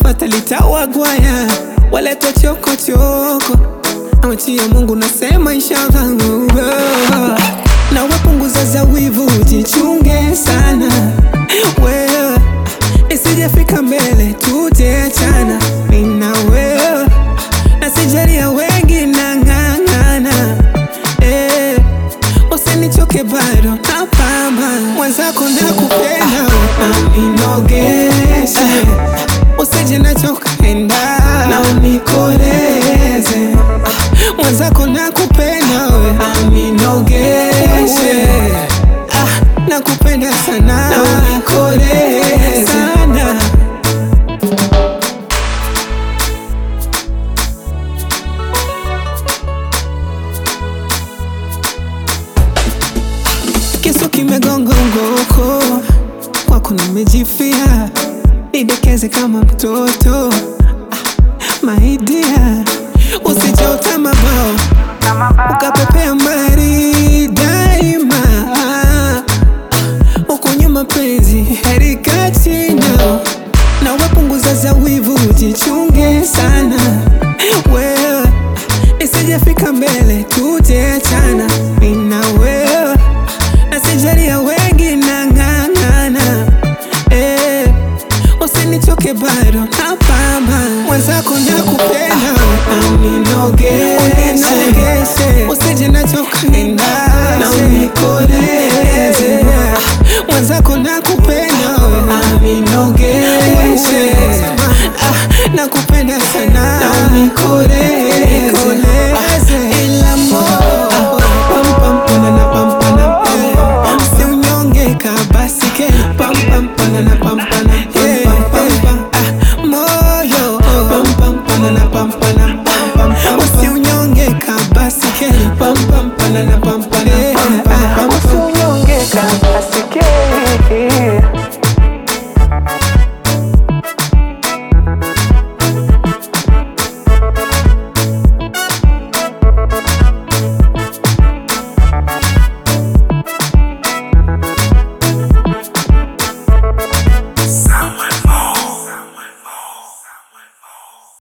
wakifata litawagwaya waletwa chokochoko amachia Mungu nasema inshallah na wapunguza za wivu jichunge sana wewe isijafika mbele tutaachana mimi na wewe na sijalia wengi nang'ang'ana eh, usinichoke bado napamba mwenzako nakupenda aminogeshe usije nachokaenda na unikoleze ah, mwenzako nakupenda we aminogeshe ah, nakupenda sana na unikoleze sana kisu kimegonga ngoko kwako nimejifia nidekeze kama mtoto ah, maidia usijota mabao ukapepea mbali daima ah, huku nyuma penzi heri kachina na wapunguza za wivu jichunge sana wewe isijafika mbele tutaachana mimi na wewe na sijalia wengi nang'ang'ana eh, usinichoke bado napamba mwenzako nakupenda aminogeshe usije nachokaenda na unikoleze Ah, mwenzako nakupenda we aminogeshe ah, nakupenda sana na unikoleze